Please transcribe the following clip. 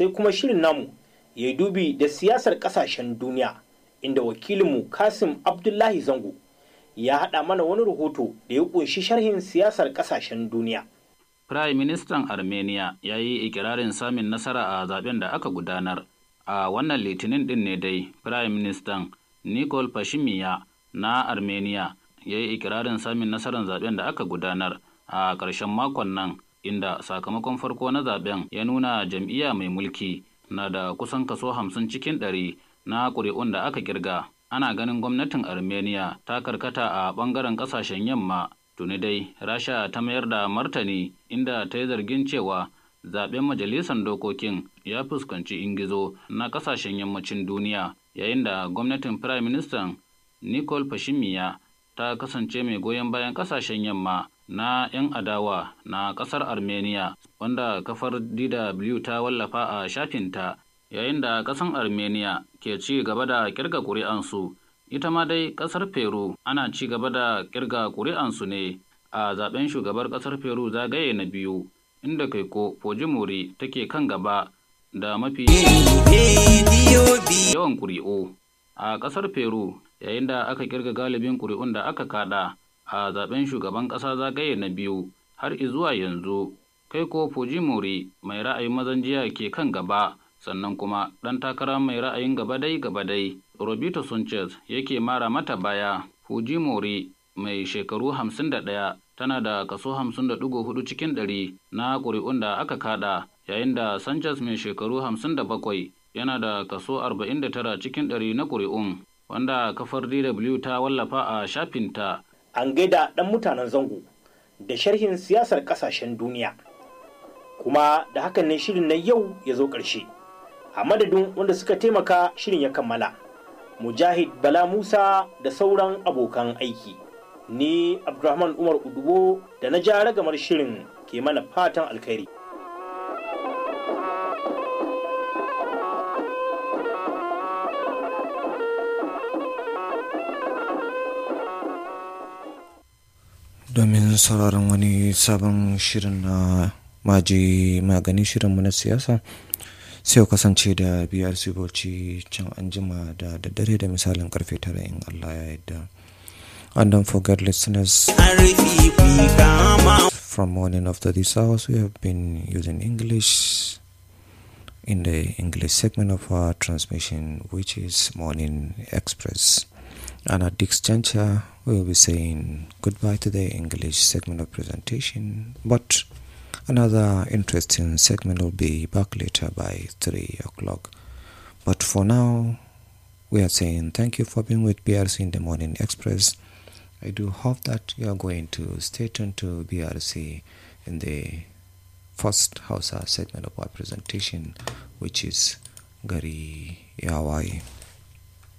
sai kuma shirin namu ya yi dubi da siyasar kasashen duniya inda wakilinmu kasim abdullahi zango ya haɗa mana wani rahoto da ya ƙunshi sharhin siyasar kasashen duniya Prime Ministan Armenia ya yi ikirarin samun nasara a zaben da aka gudanar. A wannan litinin din ne dai, Prime Ministan Nikol Pashinyan na Armenia ya yi ikirarin samun nasarar zaben da aka gudanar a ƙarshen makon nan, inda sakamakon farko na zaben ya nuna jam'iyya mai mulki na da kusan kaso hamsin cikin ɗari na ƙuri'un da aka kirga. Ana ganin gwamnatin Armenia ta karkata a ɓangaren ƙasashen yamma tuni dai rasha ta mayar da martani inda ta yi zargin cewa zaben majalisar dokokin ya fuskanci ingizo na kasashen yammacin duniya yayin da gwamnatin prime minister nicole pashinyan ta kasance mai goyon bayan kasashen yamma na 'yan adawa na kasar armenia wanda kafar dw ta wallafa a shafinta yayin da kasan armenia ke ci gaba da kirga kuri'ansu ita ma dai kasar peru ana ci gaba da kirga kuri'ansu ne a zaben shugabar kasar peru zagaye na biyu inda kaiko fujimori take kan gaba da mafi yawan kuri'u a kasar peru yayin da aka kirga galibin kuri'un da aka kada a zaben shugaban kasa zagaye na biyu har izuwa yanzu kaiko fujimori mai ra'ayin mazan jiya ke kan gaba sannan kuma ɗan takara mai ra'ayin gabadai gabadai Robito Sanchez yake mara mata baya Fujimori mai shekaru 51 tana da kaso 50.4 cikin ɗari na ƙuri'un da aka kada yayin da Sanchez mai shekaru 57 yana da kaso 49 cikin ɗari na ƙuri'un wanda kafar DW ta wallafa a shafinta. An gaida ɗan mutanen zango da sharhin siyasar ƙasashen duniya. Kuma da hakan ne shirin na yau ya zo ƙarshe. A madadin wanda suka taimaka shirin ya kammala. Mujahid Bala Musa da sauran abokan aiki. Ni Abdulrahman Umar Udubo da na ja ragamar shirin ke mana fatan alkhairi. Domin sauraron wani sabon shirin na maji magani shirinmu na siyasa. sai kasance da brc bauchi can anjima da daddare da misalin karfe tara in allah ya yadda and don't forget listeners from morning after this hours we have been using english in the english segment of our transmission which is morning express and at this juncture we will be saying goodbye to the english segment of presentation but Another interesting segment will be back later by 3 o'clock. But for now, we are saying thank you for being with BRC in the Morning Express. I do hope that you are going to stay tuned to BRC in the first Hausa segment of our presentation, which is Gari Yawai.